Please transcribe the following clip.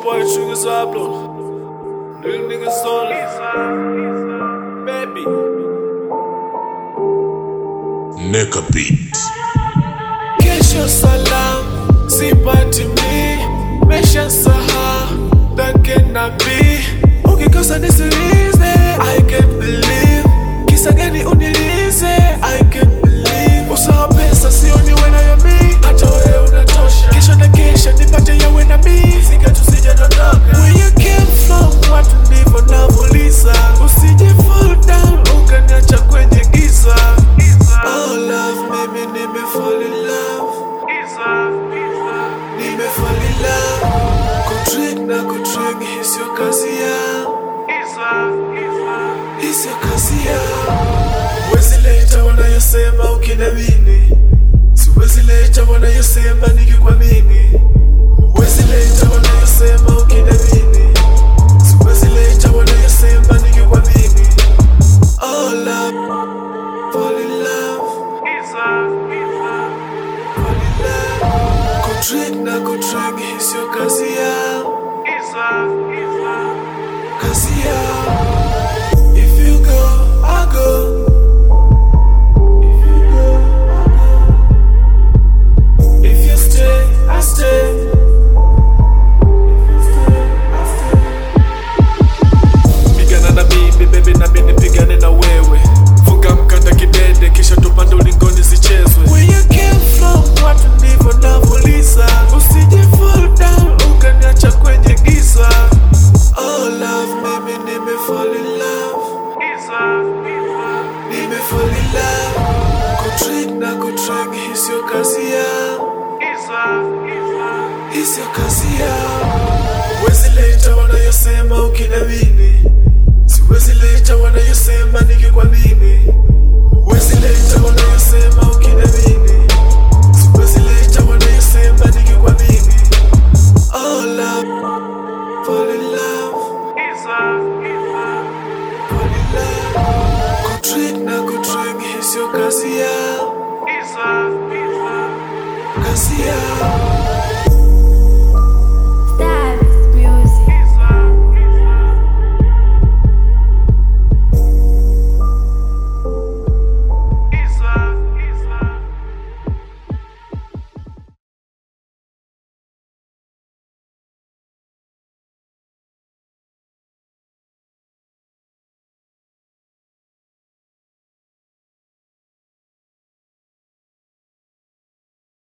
boy Sugar Sablo. Real niggas only. Baby. Neka Beat. Kesho salam, sipati mi Mesha saha, take na bi Ukikosa nisilize, I can't believe Kisa gani unilize, I can't believe Usawa pesa, sio niwe na yami Hata wewe unatosha Kesho na kesha, nipate yawe na mi Sika tusije dondoka Where you came from, watu ndivyo navuliza Usije fall down, ukaniacha kwenye giza Oh love, mimi nime fall in love Nime fall in love Kutrick na kutrick, hii sio kazi yangu Hii sio kazi yangu Wezi leta wanayosema ukinamini Siwezi leta wanayosema nikikwamini Wezi leta wanayosema ukinamini Siwezi leta wanayosema nikikwamini Oh love, fall in love Fall in love Kutrick na kutrick, hii sio kazi yangu Kazi yangu If you go, I go If you go, I go If you stay, I stay If you stay, I stay Pigana na mimi, baby na mimi nipigane na wewe Funga mkanda kidede, kisha tupande ulingoni zichezwe Where you came from, watu ndivyo navuliza Usije fall down, ukaniacha kwenye giza Oh love, mimi nime fall in love Nime fall in love Kutrick na kutrick, hii sio kazi yangu Hii sio kazi yangu Wezi leta wanayosema ukinamini Siwezi leta wanayosema nikikwamini Wezi leta wanayosema ukinamini